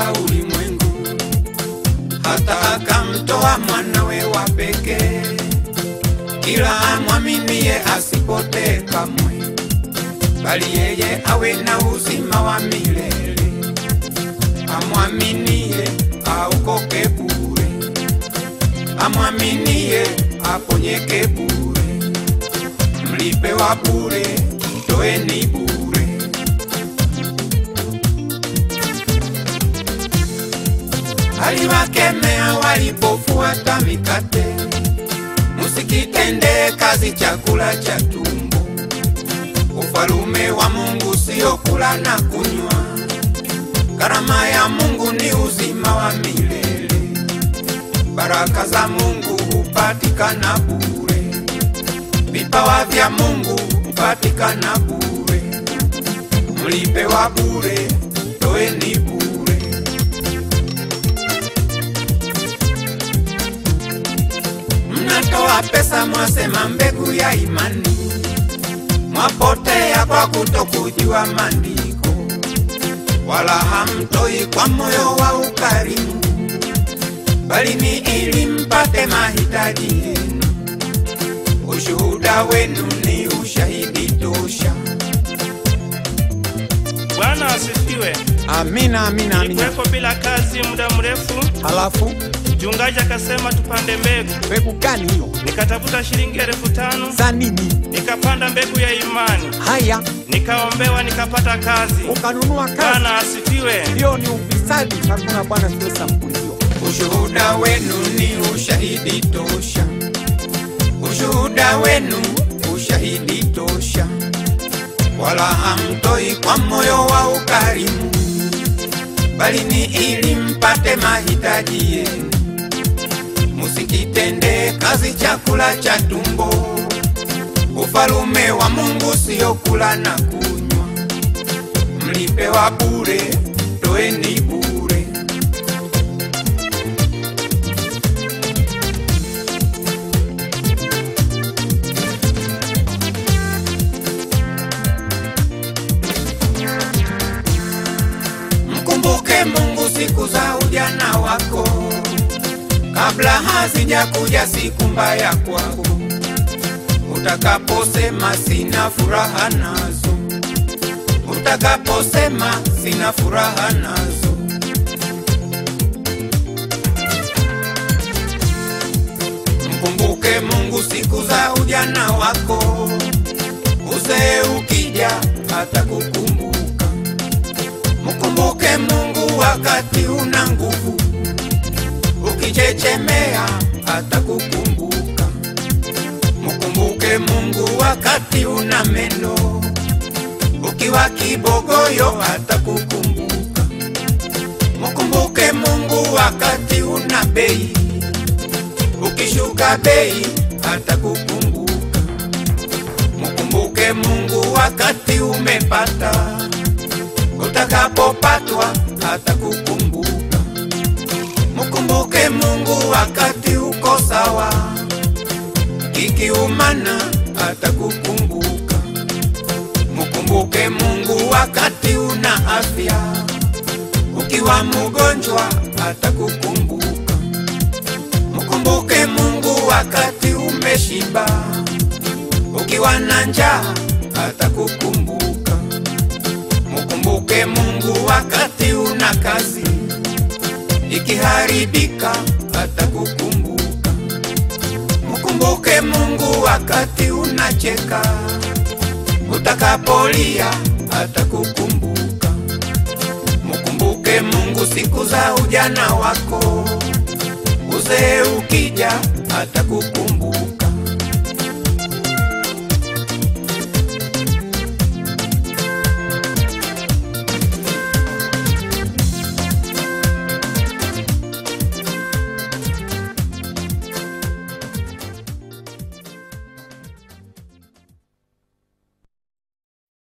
ya ulimwengu, hata akamtoa mwanawe wa pekee, kila amwaminie asipotee kamwe, bali yeye awe na uzima wa milele. Amwaminie aokoke bure, amwaminie aponyeke bure, mlipe wa bure, toeni bure. aliwakemea walipofuata mikate, musikitende kazi chakula cha tumbo. Ufalume wa Mungu sio kula na kunywa, karama ya Mungu ni uzima wa milele. Baraka za Mungu hupatikana bure, vipawa vya Mungu hupatikana bure, mlipe wa bure, toeni bure. mnatoa pesa mwasema mbegu ya imani, mwapotea kwa kutokujua maandiko, wala hamtoi kwa moyo wa ukarimu, bali ni ili mpate mahitaji yenu. Ushuhuda wenu ni ushahidi tosha. Bwana asifiwe. Amina, amina, amina. Nilikuwepo bila kazi muda mrefu, Halafu mchungaji akasema tupande mbegu. mbegu gani hiyo? Nikatafuta shilingi elfu tano Za nini? nikapanda mbegu ya imani, Haya, nikaombewa, nikapata kazi. ukanunua kazi. Bwana asifiwe. Hiyo ni ufisadi. Hakuna bwana sio sampuli hiyo. Ushuhuda wenu ni ushahidi tosha. Ushuhuda wenu ushahidi tosha, wala hamtoi kwa moyo wa ukarimu, bali ni ili mpate mahitaji yenu. Musikitende kazi chakula cha tumbo. Ufalume wa Mungu sio kula na kunywa, mlipewa bure, toeni bure. Mkumbuke Mungu siku za ujana wako, kabla hazijakuja siku mbaya kwako, utakaposema sina furaha nazo, utakaposema sina furaha nazo. Mkumbuke Mungu siku za ujana wako, uzee ukija atakukumbuka. Mkumbuke Mungu wakati una nguvu, ukichechemea atakukumbuka. Mkumbuke Mungu wakati una meno, ukiwa kibogoyo atakukumbuka. Mkumbuke Mungu wakati una bei, ukishuka bei atakukumbuka. Mkumbuke Mungu wakati umepata utakapopatwa atakukumbuka. Mkumbuke Mungu wakati uko sawa, kikiumana atakukumbuka. Mkumbuke Mungu wakati una afya, ukiwa mgonjwa atakukumbuka. Mkumbuke Mungu wakati umeshiba, ukiwa na njaa atakukumbuka. Mkumbuke Mungu wakati una kazi, ikiharibika atakukumbuka. Mkumbuke Mungu wakati unacheka, utakapolia atakukumbuka. Mkumbuke Mungu siku za ujana wako, uzee ukija atakukumbuka.